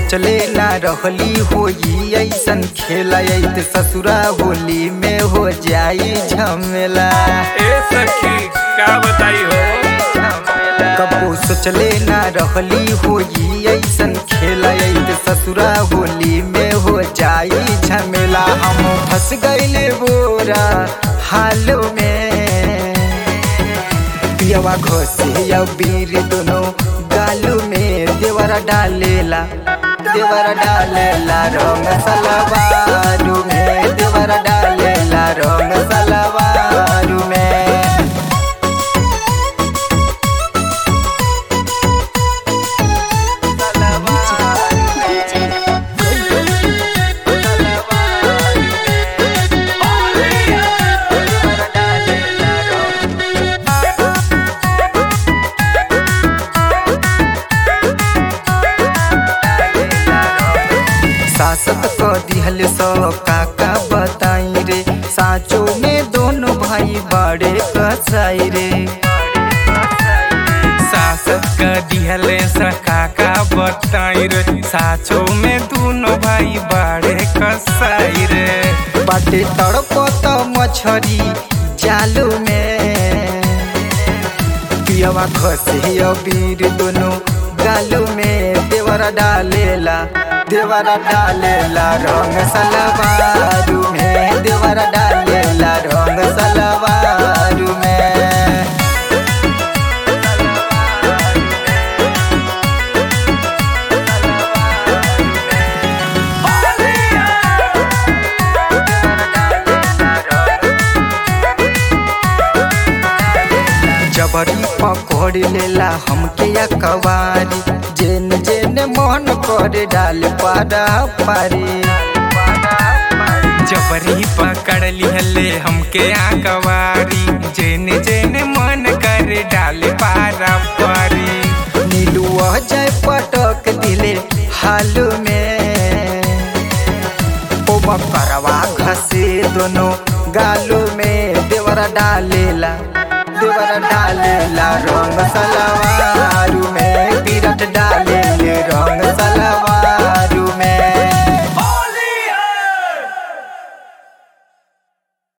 सोचले ना रहली होई ऐसन खेला ऐत ससुरा होली में हो जाई झमेला ए सखी का बताई हो कबो सोचले ना रहली होई ऐसन खेला ऐत ससुरा होली में हो जाई झमेला हम फंस गईले बोरा हालो में पियवा घोसे या बीर दोनों गालू में देवरा डालेला देवरा डालेला रंग सलवारू में देवरा डालेला रंग सलवारू में सासत को दिहल सो काका बताई रे साचो में दोनों भाई बड़े कसाई रे सासत का दिहले सखा का बताई रे साचो में दोनों भाई बाड़े कसाई रे बाटे तड़पत मछरी जालू में पियवा खसे अबीर दोनों गालू में देवरा डालेला देवरा डालेला रंग सलवारू में देवरा डालेला रंग सलवारू में जबरी पकड़ लेला हमके या कवारी जेन जेन मन करे डाल पारा पारी जबरी पकड़ लिहले हमके आकवारी जेने जेने मन करे डाले पारा पारी नीलुआ जाय पटक दिले हालू में ओ बकरवा घसे दोनों गालू में देवरा डालेला देवरा डालेला रंग सलवारू में विराट डाले रंग सलवार